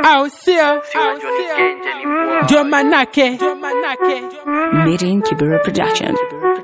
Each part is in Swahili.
au sio? Ndio manake Meeting Kibera Production.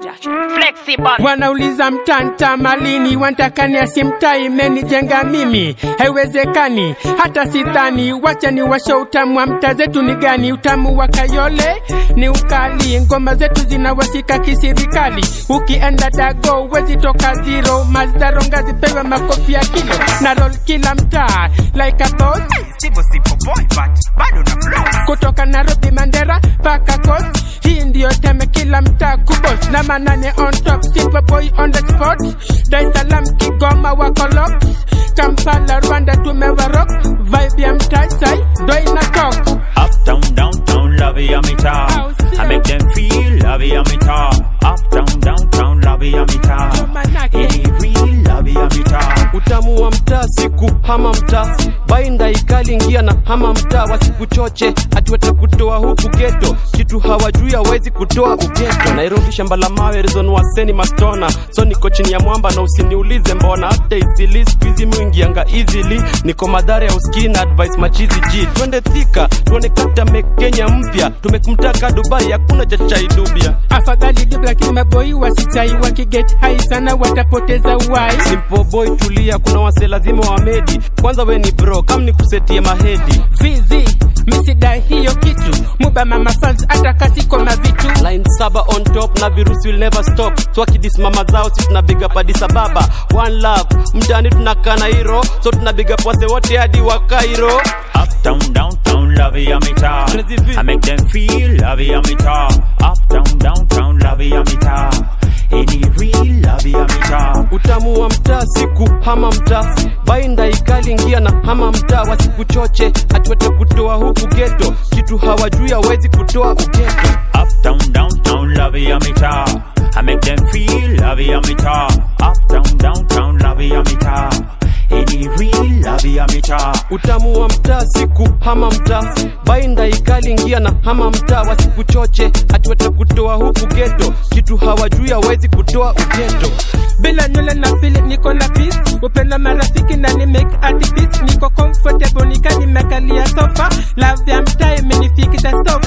wanauliza mtanta malini, wantakani asimtai imenijenga mimi, haiwezekani hata sidhani. Wacha ni washe utamu wa mta zetu ni gani? Utamu wa Kayole ni ukali, ngoma zetu zinawashika kisirikali. Ukienda dago wezi toka zero, mazdaronga zipewe makofi ya kilo na roll kila mtaa like a boss Sivyo sipo boy but bado na flow. kutoka Nairobi Mandera paka Coast. Hii ndiyo teme kila mtaa kubos na manane on top, simple boy on the spot. Dar es Salaam, Kigoma wako lock, Kampala, Rwanda tumewarok, vibe ya mtaa sai ndo ina talk. Uptown, downtown, love ya mitaa. I make them feel love ya mitaa. Uptown, downtown, love ya mitaa. Any real love ya mitaa. utamu wa mtaa siku hama mtaa bainda ikali ingia na hama mtaa wasikuchoche ati watakutoa huku geto kitu hawajui hawezi kutoa ugeto nairobi shamba la mawe rizon waseni matona so niko chini ya mwamba na usiniulize mbona hata isili skuizi mwingianga easily niko madhara ya uskii na advice machizi ji twende thika tuone kata mekenya mpya tumekumtaka dubai hakuna cha chai dubia Afadhali dip lakini maboi wasichai wakiget high sana watapoteza uhai. simple boy tulia kuna wase lazima wamedi kwanza we ni bro kam ni kusetie mahedi Vizi misidai hiyo kitu muba mama fans hata kasiko mavitu line saba on top na virusi will never stop so akidisimama zao si tunabiga Addis Ababa one love mtani tunakana hiro so tunabiga wase wote hadi wa Cairo Uptown, downtown, love ya mitaa. I make them feel love ya mitaa. Uptown, downtown, love ya mitaa. Any real love ya mitaa. utamu wa mtaa siku hama mtaa bainda ikali ingia na hama mtaa wasikuchoche ati watakutoa huku geto kitu hawajui hawezi kutoa ugeto Uptown, downtown, love ya mitaa. I make them feel love ya mitaa. Uptown, downtown, love ya mitaa. Any real love ya mitaa. utamu wa mtaa siku hama mtaa bainda ikali ingia na hama mtaa wasikuchoche ati watakutoa huku geto kitu hawajui hawezi kutoa ugeto bila nywele na fili niko na peace upenda marafiki na ni make activist niko comfortable nika nimekalia sofa love ya mtaa imenifikisha sofa